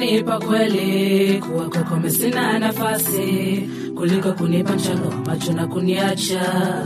ungenipa kweli kuwa kwako mimi sina nafasi kuliko kunipa mchanga wa macho na kuniacha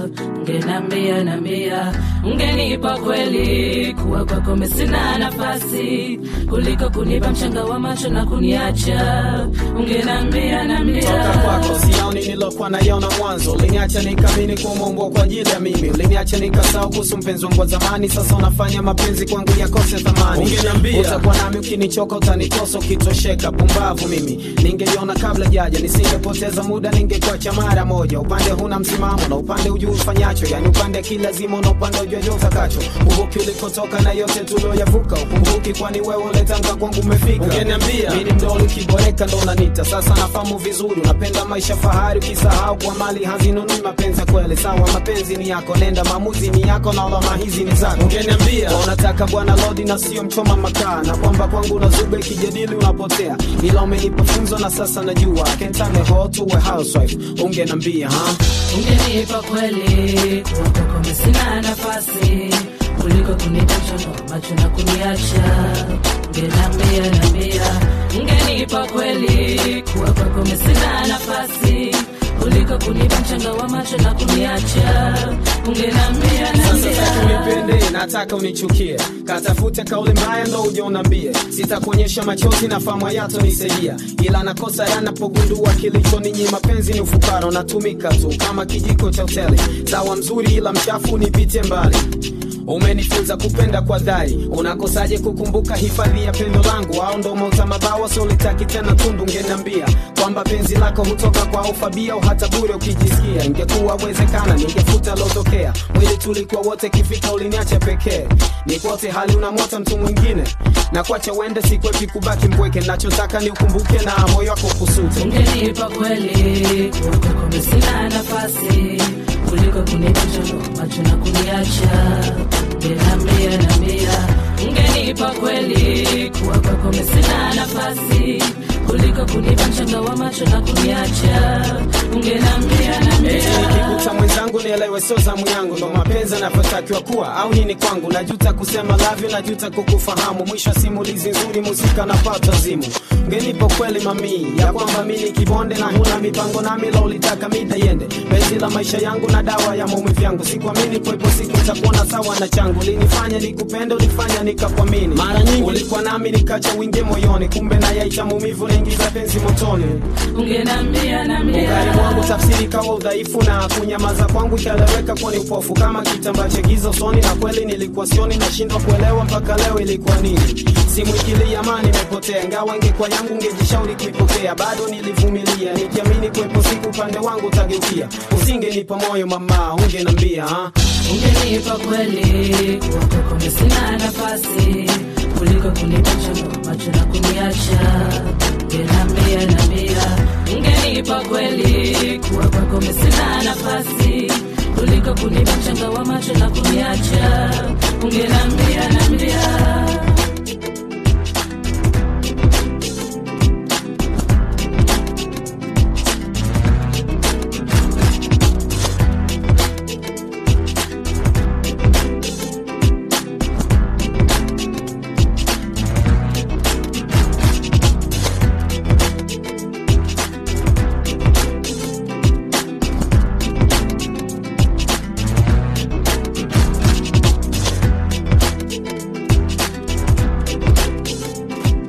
ungenambia nambia ungenipa kweli kuwa kwako mimi sina nafasi kuliko kunipa mchanga wa macho na kuniacha ungenambia nambia toka kwako sioni nilokuwa naiona mwanzo uliniacha nikamini kuumbwa kwa ajili ya mimi uliniacha nikasahau kuhusu mpenzi wangu wa zamani sasa unafanya mapenzi kwangu yakose thamani Ungeniambia. utakuwa nami ukinichoka utanitosa ukitosheka pumbavu mimi ningeiona kabla jaja nisingepoteza muda ningekuacha mara moja upande huna msimamo na upande ujuu ufanyacho yani upande kilazima na upande ujua utakacho kumbuki ulikotoka na yote tulioyavuka ukumbuki kwani wewe uletanga kwangu umefika Ungeniambia. mimi ni mdoli ukiboreka ndo unanita sasa nafahamu vizuri unapenda maisha fahari ukisahau kwa mali hazinunui mapenzi ya kweli sawa mapenzi ni yako nenda maamuzi ni yako na lawama hizi ni zako Ungeniambia. Kwa unataka bwana lodi na sio mchoma makaa na kwamba kwangu unazuga ikijadili unapotea ila umenipa funzo na sasa najua I can turn a hoe to a housewife ungenambia ha ungenipa kweli kuwa kwako mimi sina nafasi kuliko kunipa mchanga wa macho na kuniacha ungenambia nambia ungenipa kweli kuwa kwako mimi sina nafasi kuliko kunipa mchanga wa macho na kuniacha ungenambia sasa sasa nambia unipende nataka unichukie katafute kauli mbaya ndo uje unambie sitakuonyesha machozi na famu yato nisaidia ila nakosa yanapogundua kilichoninyima mapenzi ni ufukara unatumika tu kama kijiko cha hoteli sawa mzuri ila mchafu nipite mbali umenifunza kupenda kwa dhari unakosaje kukumbuka hifadhi ya pendo langu au ndo mauta mabawa solitaki tena tundu ngeniambia kwamba penzi lako hutoka kwa ufabia au hata bure ukijisikia ingekuwa wezekana ningefuta lotokea mwili tulikuwa wote kifika uliniacha pekee nikote hali unamwota mtu mwingine na kwacha uende sikwepi kubaki mpweke nachotaka ni ukumbuke na moyo wako kusute ungenipa kweli kuwa kwako mimi sina nafasi kuliko kunipa mchanga wa macho na kuniacha ungenambia nambia ungenipa kweli kuwa kwako mimi sina nafasi kuliko kunipa mchanga wa macho na kuniacha ungenambia Eti nambia nikikuta mwenzangu nielewe sio zamu yangu ndo mapenzi anavyotakiwa kuwa au nini kwangu najuta kusema lavyo najuta kukufahamu mwisho wa simulizi nzuri muzika napata zimu ngenipo kweli mamii ya kwamba mi ni kibonde na huna mipango nami la ulitaka mida yende penzi la maisha yangu na dawa ya maumivu yangu sikuamini kwepo siku itakuona sawa na changu linifanya nikupende ulifanya nikakuamini mara nyingi ulikuwa nami nikacha wingie moyoni kumbe nayaita maumivu naingiza penzi motoni ungenambia nambia Ugari mwangu tafsiri kawa udhaifu na kunyamaza kwangu ikaeleweka kuwa ni upofu kama kitambaa cha giza usoni, na kweli nilikuwa sioni, nashindwa kuelewa mpaka leo ilikuwa nini. Simu ikili amani imepotea, ingawa ingekuwa yangu ngejishauri kuipokea, bado nilivumilia nikiamini kuwepo siku upande wangu utageukia. Usingenipa moyo mama, ungenambia ha? ungenipa kweli kuwa kwako mimi sina nafasi kuliko kunipa mchanga wa macho na kuniacha ungenambia nambia ungenipa kweli kuwa kwako mimi sina nafasi kuliko kunipa mchanga wa macho na kuniacha ungenambia nambia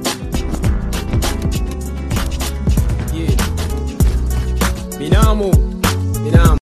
Yeah. Binamu